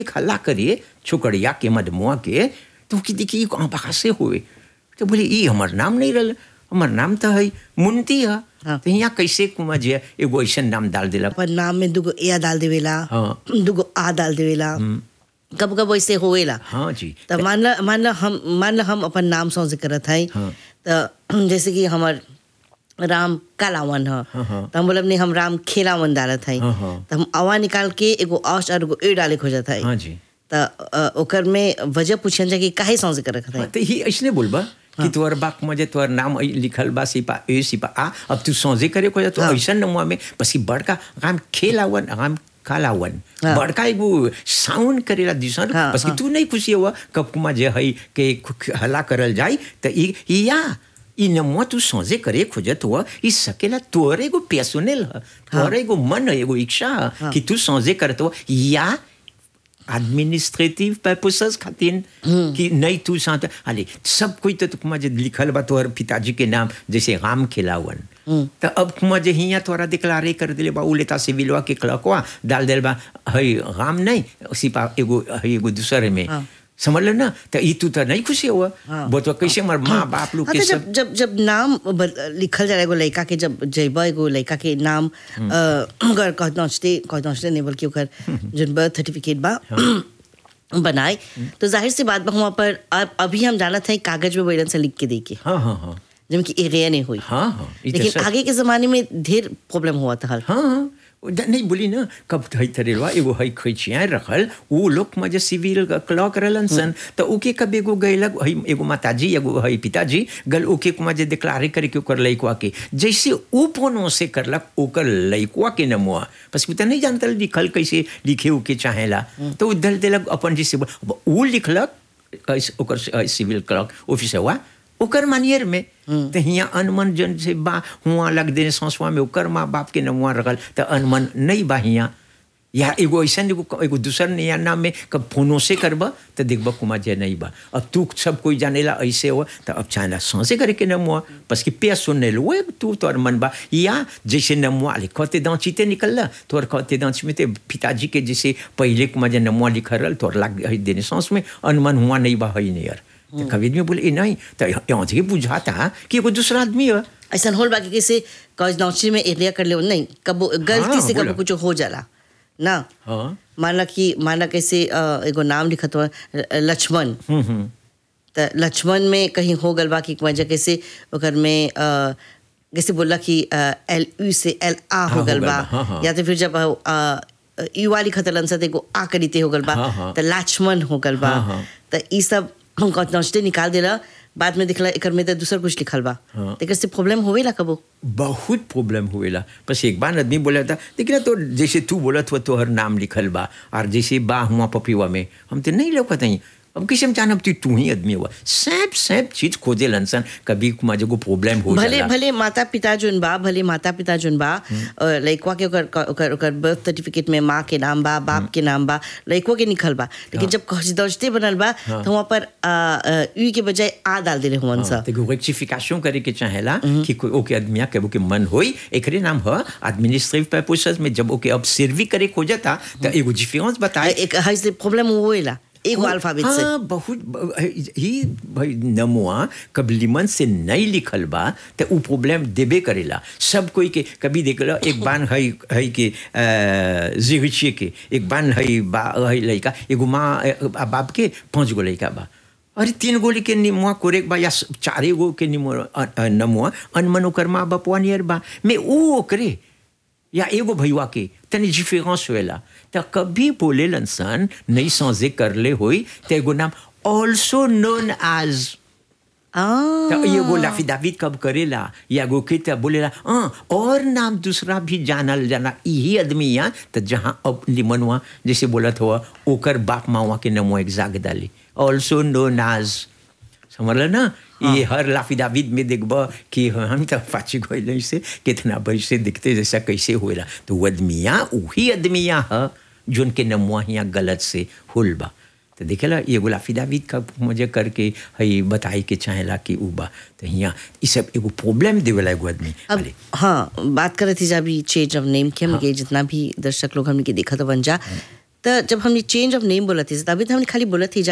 हल्ला करिए छोकड़िया के मधमुआ के तो कि देखिए कहाँ बाहर से हुए तो बोले ई हमार नाम नहीं रहा हमार नाम तो है मुंती है हाँ। तो यहाँ कैसे कुमा जी एगो ऐसा नाम डाल दिला पर नाम में दुगो ए डाल देवेला हाँ। दुगो आ डाल देवेला कब कब ऐसे होवेला हाँ जी तो मान ला मान ला हम मान ला हम अपन नाम सौंसे करत है हाँ। तो जैसे कि हमर राम कालावन ह हाँ, हाँ। तो हम बोलब नहीं हम राम खेलावन डालत है हाँ, हाँ। तो हम अवा निकाल के एगो औस और एगो ए डाले खोजत है हाँ जी तो अ, ओकर में वजह पूछन जा कि काहे सौंसे करत है हाँ, तो ही ऐसने बोलबा कि तोहर बाप मजे तोहर नाम ऐ लिखल बा सिपा ए सिपा आ अब तू सोझे करे को तो हाँ। ऐसा नमुआ में बस ई बड़का हम खेलावन हम कालावन हाँ। बड़का एगो साउंड करेला दिसन हाँ, बस कि हाँ। तू नहीं खुशी हुआ कब कुमा जे है के खु- हला करल जाई तो ई ई या ई नमुआ तू सोझे करे खोजत हुआ ई सकेला तोहर एगो पेसोनेल ह तोहर एगो मन है, एगो इच्छा ह कि तू सोझे करत हुआ या एडमिनिस्ट्रेटिव पर्पसेस खातिर कि नहीं तू साथ अरे सब कोई तो तुम जे लिखल बा तोहर पिताजी के नाम जैसे राम खिलावन तो अब कुमा जे हिया तोरा डिक्लारे कर दिले बा उ लेता सिविलवा के क्लकवा डाल दिल बा हई राम नहीं सिपा एगो हई एगो दूसरे में हाँ। समझ ले ना तो ई तू तो नहीं खुशी हुआ हाँ। वो तो कैसे हमार माँ बाप लोग हाँ, के तो सब जब जब जब नाम बद- लिखल जाला एगो लड़का के जब जइबा एगो लड़का के नाम अ, अगर कह नौचते कह नौचते नहीं बल्कि ओकर जोन बर्थ सर्टिफिकेट बा बनाए तो जाहिर सी बात बा वहाँ पर अब अभी हम जानत हैं कागज में बैलन से लिख के दे के हाँ हाँ हाँ जिनमें कि एरिया नहीं हुई हाँ हाँ ई तो लेकिन सच। आगे के जमाने में ढेर प्रॉब्लम हुआ था हल हाँ हाँ वो द- नहीं बोली ना कब हई तरेलवा एगो हई खैचिया रखल वो लोग मजे सिविल क्लॉक रहलन सन तो ओके कब एगो गैलक हई एगो माताजी एगो हई पिताजी गल ओके कुमा जे डिक्लारे करे के ओकर लइकवा के जैसे ऊ फोनो से करलक ओकर लइकवा के नमुआ बस उ त नहीं जानता लिखल कैसे लिखे उके चाहेला तो उ दल देलक अपन जैसे अब ऊ लिखलक कैसे ओकर से- सिविल क्लॉक ऑफिस हुआ ओकर मानियर में तो हियाँ अनमन जन से बा हुआ लग दे संसवा में ओकर माँ बाप के नमुआ रखल तो अनमन नहीं बा हियाँ या एगो ऐसा एगो एगो दूसर नया नाम में कब फोनो से करबा तो देखबा कुमार जय नहीं बा अब तू सब कोई जानेला ऐसे हो तो अब चाहेला सांसे करे के नमुआ बस कि पे सुनने लो वो तू तोर मन बा या जैसे नमुआ ले कहते दांचीते निकलला तोर कहते दांच में ते पिताजी के जैसे पहले कुमार जे नमुआ लिख रहल तोर लाग हई देने सांस में अनमन हुआ नहीं बा हई नहीं यार तो कभी में बोले "ए, नहीं तो यहाँ से बुझाता कि एगो दूसरा आदमी है ऐसा होल बाकी कैसे कॉज नौचरी में एरिया कर ले नहीं कबो गलती हाँ, से कबो बोला। कुछ हो जाला ना हाँ माना कि माना कैसे अ, एगो नाम लिखत हुआ लक्ष्मण हम्म हम्म त लक्ष्मण में कहीं हो गल बा कि वजह कैसे ओकर में अ, जैसे बोला कि एल यू से एल आ हाँ, हो हो गल गल बा बा, हाँ, हाँ। या तो फिर जब यू वाली खतरन से एगो आ करीते हो गल बा हाँ, हाँ। त लक्ष्मण हो गल बा हाँ, हाँ। त ई सब हम नौचते निकाल देला बाद में दिखला एकर में त दूसर कुछ लिखल बा हाँ। तेकर से प्रॉब्लम होवेला कबो बहुत प्रॉब्लम हुएला बस एक बार आदमी बोला था लेकिन तो जैसे तू बोलत हुआ तोहर नाम लिखल बा और जैसे बा हुआ पपीवा में हम तो नहीं लौकत हई अब किसी हम जानब तू तू ही आदमी हुआ सैप सैप चीज खोजे लनसन कभी मजे को प्रॉब्लम हो भले जाला भले माता पिता जोन बा भले माता पिता जोन बा अ, लइकवा के ओकर ओकर ओकर बर्थ सर्टिफिकेट में माँ के नाम बा बाप के नाम बा लइकवा के निकल बा लेकिन जब दौजते बनल बा तो वहाँ पर अ, अ, यू के बजाय आ डाल देले हुवन सा तो रेक्टिफिकेशन करे के चाहेला कि कोई ओके आदमिया के के मन होई एकरे नाम ह एडमिनिस्ट्रेटिव पर्पसेस में जब ओके अब सर्वी करे खोजता तो एगो डिफरेंस बताए एक हाई से प्रॉब्लम होएला एगो अल्फाबेट से हाँ बहुत ब- ही भाई नमुआ कब लिमन से नहीं लिखल बा तो उ प्रॉब्लम देबे करेला सब कोई के कभी देख लो एक बान है है के जिगछिए के एक बान है बा है लड़का एगो माँ अ, बाप के पांच गो लड़का बा अरे तीन गोली के निमुआ कोरेक बा या स- चारे गो के निमुआ अ- अ, नमुआ अनमन ओकर माँ बापवा नियर बा में ऊ ओकरे या एगो भैया के तनी डिफरेंस होएला तो कभी बोले सन नहीं समझे करले होई तो एगो नाम ऑल्सो नोन एज आ तो एगो लाफिदाविद कब करेला या गो के तो बोलेला हाँ और नाम दूसरा भी जानल जाना यही आदमी यहाँ तो जहाँ अब लिमनवा जैसे बोलत हुआ ओकर बाप मावा के नमो एग्जाग डाली ऑल्सो नोन एज समझल ना ये हर लाफिदाविद में देखब कि हम तो पाची गए से कितना बैसे दिखते जैसा कैसे होएला तो वो आदमिया वही आदमिया है जोन के नमुआ यहाँ गलत से होल बा तो देखेला ये एगो लाफिदाविद का मुझे करके हई बताई के चाहेला कि उ बा तो यहाँ ये सब एगो प्रॉब्लम देवेला एगो आदमी अब अरे हाँ बात कर रही थी जब अभी चेंज ऑफ नेम के हम के जितना भी दर्शक लोग हमने के देखा तो बन जा तो जब हमने चेंज ऑफ नेम बोला थी तभी तो हमने खाली बोला थी